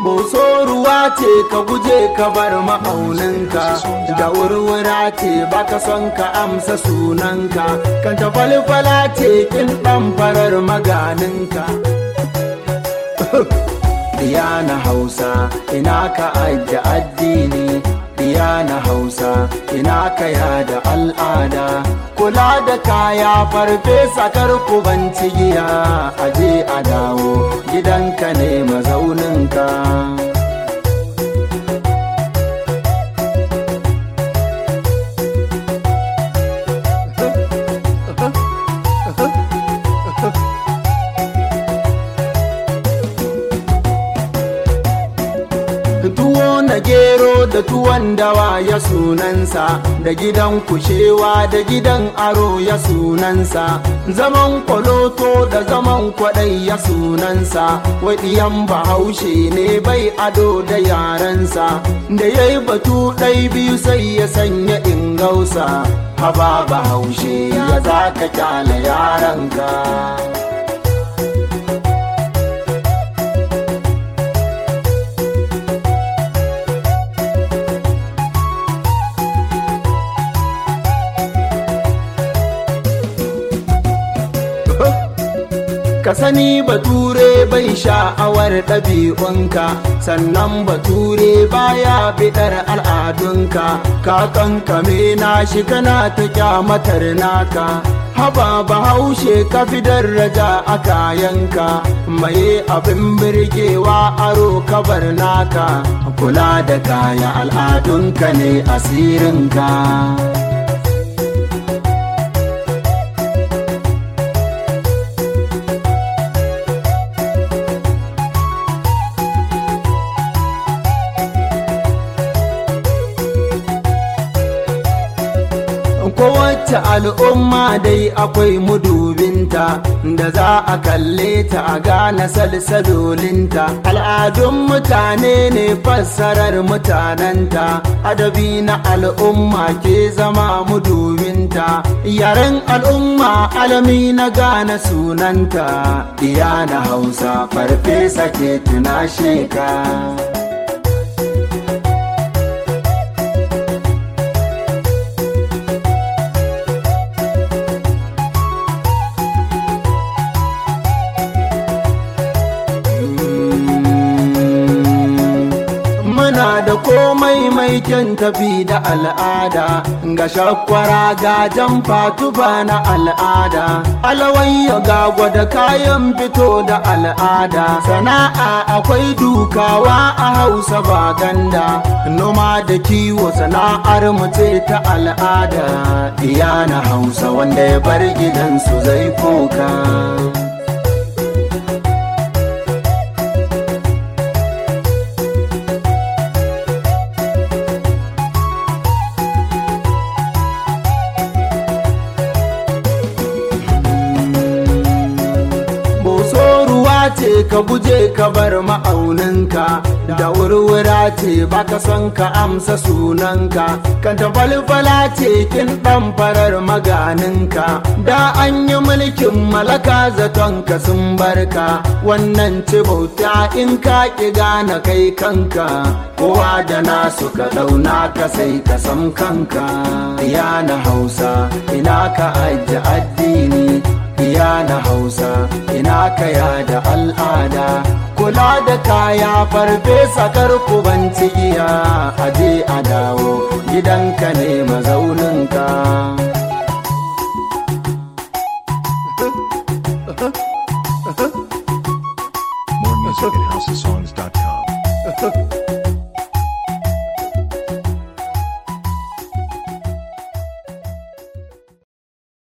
Boso ruwa ce ka guje ka bar ma'auninka da wurwura ce baka son ka amsa sunanka kan ta falfala ce kin ɗan farar maganinka Diya na Hausa ina ka ajiye addini Diya na Hausa ina ka yada al'ada kula da kaya farfesa karku ban cigiya aje a dawo gidanka ne mazauninka tuwo na gero da tuwon dawa ya sunansa da gidan kushewa da gidan aro ya sunansa zaman kwaloto da zaman kwadai ya sunansa waɗiyan bahaushe ne bai ado da yarensa da ya yi batu ɗai biyu sai ya sanya ingausa haba bahaushe ya za ka kyale yaranka ka sani bature bai sha'awar ɗabi'unka sannan bature baya biɗar al'adunka ka kankame na shi kana ta kyamatar naka haba bahaushe ka fi daraja a kayanka mai abin birgewa aro kabar naka kula da kaya al'adunka ne asirinka kowace al'umma dai akwai mudubinta da za a kalle ta a gane salsalolinta al'adun mutane ne fassarar mutanenta adabi na al'umma ke zama mudubinta yaren al'umma alami na gane sunanta iya na hausa farfesa ke tunashe ka muna da komai mai kyan tafi da al'ada ga shakwara ga jamfa tufa na al'ada alawayya ga gwada kayan fito da al'ada sana'a akwai dukawa a hausa ba ganda noma da kiwo sana'ar mace ta al'ada iya na hausa wanda ya bar gidansu zai koka ce ka guje ka bar ma'auninka da wurwura ce baka son ka amsa sunanka kan ta falfala ce kin dan farar maganinka da an yi mulkin malaka zaton ka sun barka wannan ce bauta in ka ki gane kai kanka kowa da nasu ka dauna ka sai ka san kanka ya na hausa ina ka ajiye addini iya na hausa ina kaya da al'ada kula da kaya farfesa karku ban cigiya aje a dawo gidanka ne mazauninka More music at housesongs.com.